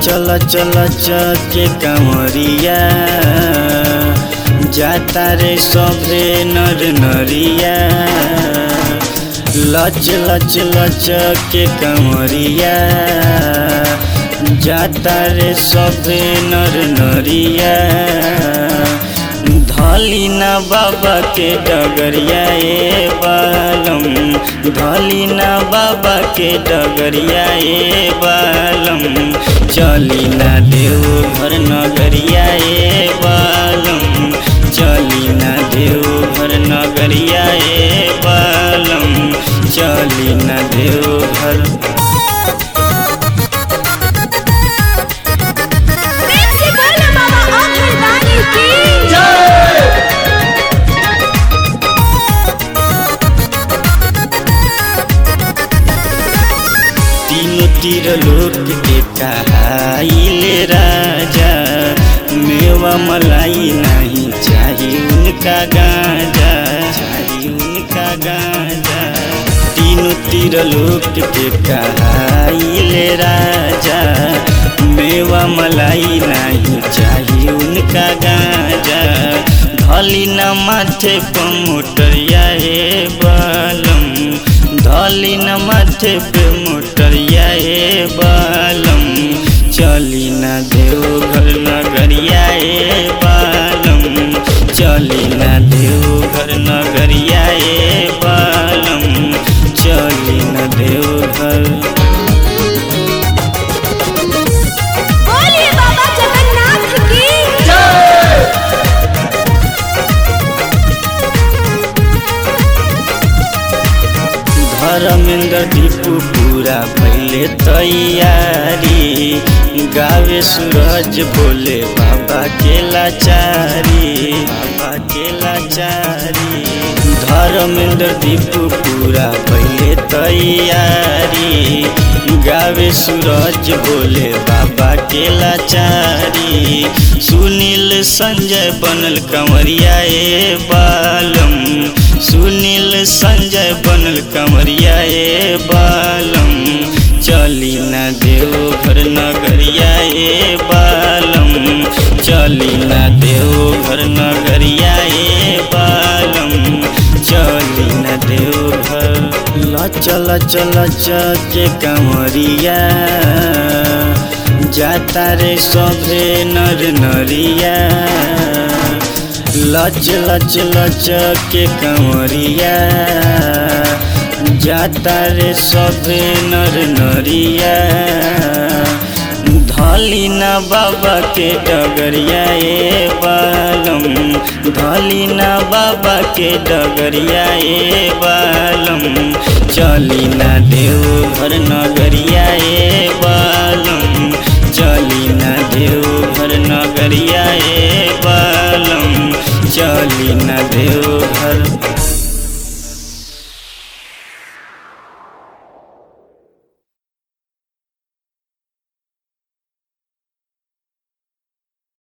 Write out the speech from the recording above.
चल चल के कमरिया जाता रे सभे नर नरिया लच लच लच के कमरिया जाता रे सभे नर नरिया धली ना बाबा के डगरिया ए बालम धली ना बाबा के डगरिया ए बालम चली ना देव घर नगरिया ए बालम चली ना देव घर नगरिया ए बालम चली ना देव घर प्रेम से बोल बाबा अभरदानी की तीनों तीर लोक के कहाइले राजा मेवा मलाई नहीं चाहिए उनका गांजा चाहिए उनका गांजा तीनों तीर लोक के कहाइले राजा मेवा मलाई नहीं चाहिए उनका गांजा धली न माथे पर मोटरिया हे बालम धली न माथे पे मोटरिया हे बालम चली न देव घर नगरिया हे बालम चली न देव घर नगरिया हे बालम चली न देव घर बोलिए बाबा जगन्नाथ की धर्मेंद्र दीपू पूरा पहले तैयारी गावे सूरज बोले बाबा के लाचारी बाबा के लाचारी धर्मेंद्र दीपू पूरा पहले तैयारी गावे सूरज बोले बाबा के लाचारी सुनील संजय बनल कंवरिया ए बालम सुनील संजय बनल कमरिया ए बालम चली न देव घर नगरिया ए बालम चली न देव घर नगरिया ए बालम चली न देव घर लचल चल के कमरिया जाता रे सभे नर नरिया लच लच लच के कंवरिया जाता रे सभे नर नरिया धली ना बाबा के डगरिया ए बालम धली ना बाबा के डगरिया ए बालम चली ना देव घर नगरिया ए बालम चली ना देव घर नगरिया